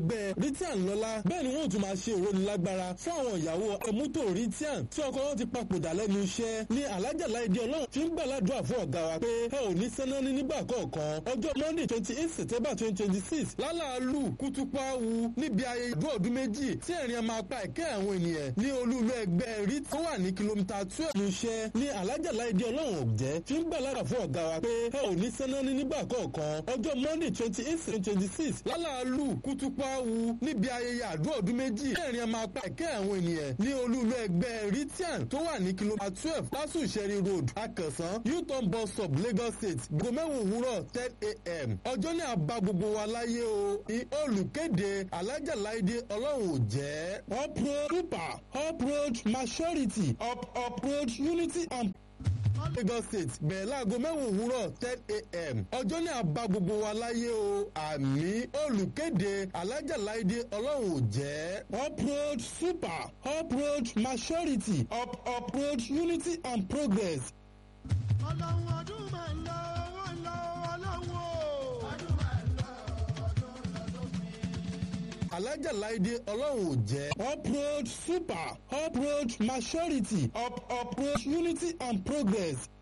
ẹgbẹ́ ritian lọ́lá bẹ́ẹ̀ ni wọ́n tún máa ṣe ìrónilágbára fún àwọn ìyàwó ẹmútò ritian tí ọkọ wọn ti papòdà lẹ́nu iṣẹ́ ní alájà láìdí ọlọ́run fi ń gbàládùá fún ọ̀gá wa pé ẹ ò ní sẹ́ná ní nígbà kọ̀ọ̀kan ọjọ́ monday twenty eight september twenty twenty six lálàálù kútúpáwu níbi ayẹyẹ ìdú ọdún méjì tí ẹ̀rín a máa pa ẹ̀kẹ́ àwọn ènìyàn ní olúlu ẹgbẹ́ rit tó wà ní kìlómítà twelve ní iṣẹ́ ní alájà láìdí ọlọ́run ọ̀jẹ́ fi ń gbàládùá fún ọ̀gá wa pé ẹ ò ní sẹ́ná ní nígbà kọ̀ọ̀kan ọjọ́ monday twenty eight twenty six lálàálù kútúpáwu níbi ayẹyẹ àdúrà ọdún méjì ẹ̀rín a máa pa ẹ̀kẹ́ àwọn ènìyàn ní olúlu ẹgbẹ́ ritian tó wà ní kìlómítà twelve lásù ìṣẹ́rí road akẹ̀sán u-turn bus stop lagos state gbọmẹ́wò òwúrọ̀ ten a.m. ọjọ́ ní àbá gbogbo wa láyé o ní olùkéde alájà láìdé ọlọ́run ò jẹ́ uproad super uproad maturity up uproad unity and lagos state bẹ̀rẹ̀ láago mẹ́wàá òwúrọ̀ ten a.m. ọjọ́ ní àbá gbogbo wa láyé o àmì olùkéde alájà láìdé ọlọ́run ò jẹ́ uproad super uproad maturity up uproad unity and progress. ọlọ́run ọdún máa ń lọ owó ń lọ ọlọ́run o. ọdún máa ń lọ ọdún lọ sópin. alájà láìdé ọlọ́run ò jẹ́ uproad super uproad maturity up uproad unity and progress